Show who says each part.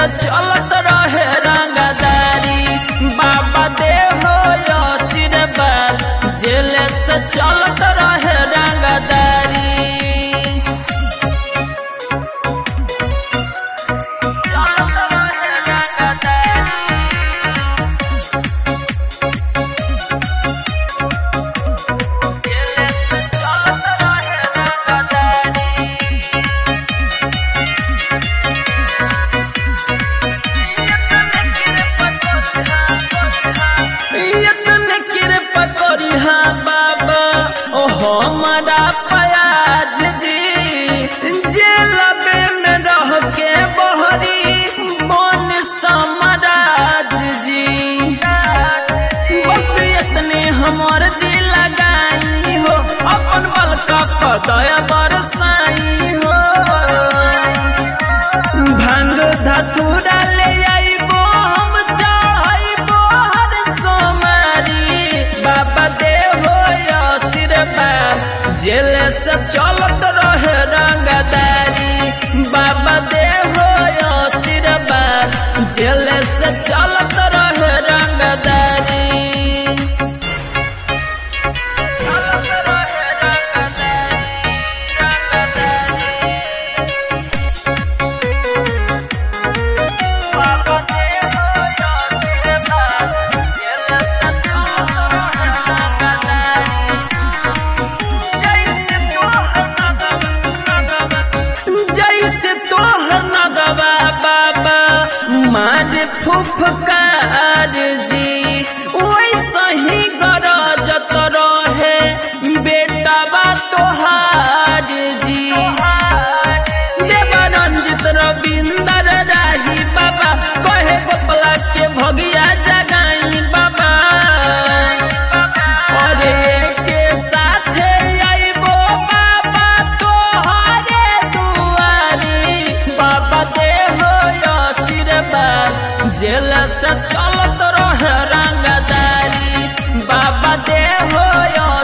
Speaker 1: से चलत रहे रंगदारी बाबा दे हो आशीर्वाद जेल से चलत रहे रंगदारी चलत रहे रंगदारी जेल से चलत रहे रंगदारी इतने कृपा करी हाँ बाबा ओ हमारा पयाज जी जेलबे में रह के बहरी बन समराज जी बस इतने हमर जी लगाई हो अपन बल का पदया बरसाई हो भांग धतूरा ले आइबो हम चाहइबो हर सोमारी बाबा दे हो आशीर्वाद जेल से चलत रहे रंगदारी बाबा दे हो आशीर्वाद जेल से चलत रहे रंगदारी चलत रहे रंगदारी रंगदारी बाबा दे हो आशीर्वाद जेल से चलत रहे रंगदारी जैसे तोहर नगवा बाबा मार फुफकार जी वैसे ही गरजत रहे बेटावा तोहार जी देवरंजित रविंदर राही बाबा कहे गोपला के भगिया जगाई बाबा अरे के साथे आइबो बाबा तोहरे दुआरी बाबा दे हो आशीर्वाद जेल से चलत रहे रंगदारी बाबा दे हो